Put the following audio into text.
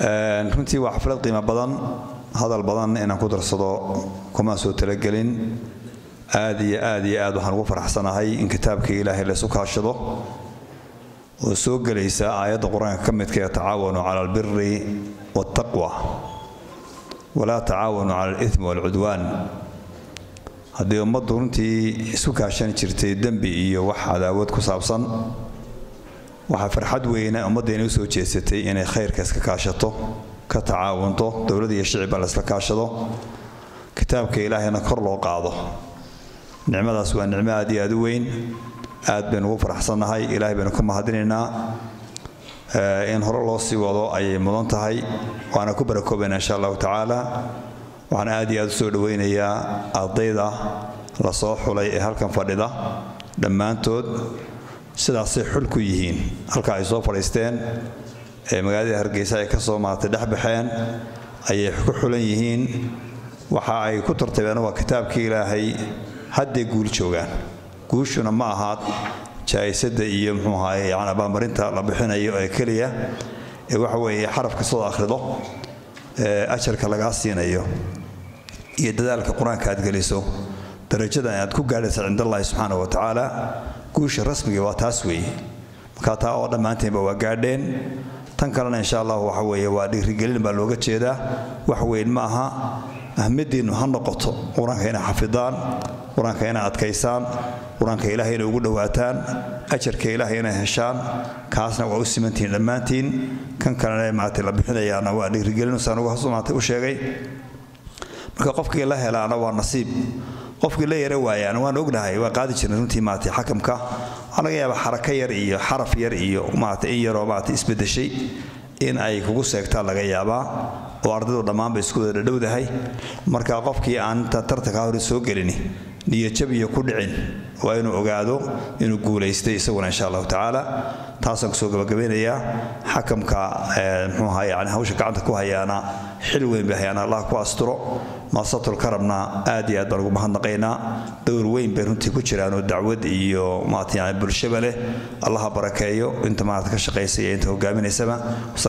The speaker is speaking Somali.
runtii waa xaflad qiimo badan hadal badan inaan ku darsado kumaan soo talagelin aad iyo aad iyo aad waxaan ugu faraxsanahay in kitaabkii ilaahay laysu kaashado oo soo gelaysa aayadda qur-aanka ka midka ee tacaawanu cala albiri waataqwa walaa tacaawanu cala alithmi waalcudwaan haddii ummaddu runtii isu kaashan jirtay dembi iyo wax cadaawad ku saabsan waxaa farxad weyna ummaddeena u soo jeesatay inay khayrka iska kaashato ka tacaawunto dowladda iyo shicibba la isla kaashado kitaabka ilaahayna kor loo qaado nicmadaas waa nicmo aad iyo aad u weyn aad baynu ugu faraxsannahay ilaahay baynu ka mahadinaynaa in hore loo sii wado ayay mudan tahay waana ku barakoobaynaa insha allahu tacaala waxaan aad iyo aad u soo dhowaynayaa ardayda la soo xulay ee halkan fadhida dhammaantood sidaasay xul ku yihiin halka ay soo fadhiisteen ee magaalada hargeysa ay ka soo maartay dhexbaxeen ayay ku xulan yihiin waxa ay ku tartabeen waa kitaabkii ilaahay hadday guul joogaan guushuna ma ahaad jaa'isada iyo muxuu ahaye yani abaalmarinta la bixinayo ee keliya ee waxa weeye xaraf kastoo akhrido ee ajarka lagaa siinayo iyo dadaalka qur-aanka aad geliso darajadan aad ku gaadhaysa cind allahi subxaana wa tacaala guusha rasmiga waa taas weeye markaa taa oo dhammaantaynba waa gaadheen tan kalena insha allah waxa weeye waa dhiirigelin baa looga jeedaa wax weyn ma aha ahmadiinnu ha noqoto qur-aanka inay xafidaan qur-aanka inay adkaysaan qur-aanka ilaahay inay ugu dhowaataan ajarka ilaahay inay heshaan kaasna waa u simantihiin dhammaantiin kan kalena maaragtay la bixinayaana waa dhiirigelin saan ugu maartay u sheegay marka qofkii la helaana waa nasiib qofkii la yara waayaan waan ognahay waa qaadi jirnay runtii maaragtay xakamka waxaa laga yaabaa xarako yar iyo xaraf yar iyo maaragtay in yaroo maaragtay isbedeshay in ay kugu seegtaan laga yaabaa oo ardaydu dhammaanba isku wada dhadhowdahay marka qofkii aan inta tartanka hore soo gelini niyajab iyo ku dhicin waa inuu ogaado inuu guulaystay isaguna insha allahu tacaala taasaan kusoo gabagabeynayaa xakamka muxuu ahaa yani hawsha gacanta ku hayaana xil weyn bay hayaana allah ku asturo maasatul karamna aad iyo aad baan ugu mahadnaqaynaa dowr weyn bay runtii ku jiraan oo dacwad iyo maarata yani bulshaba leh allaha barakeeyo inta maarata ka shaqaysa iyo inta hogaaminaysaba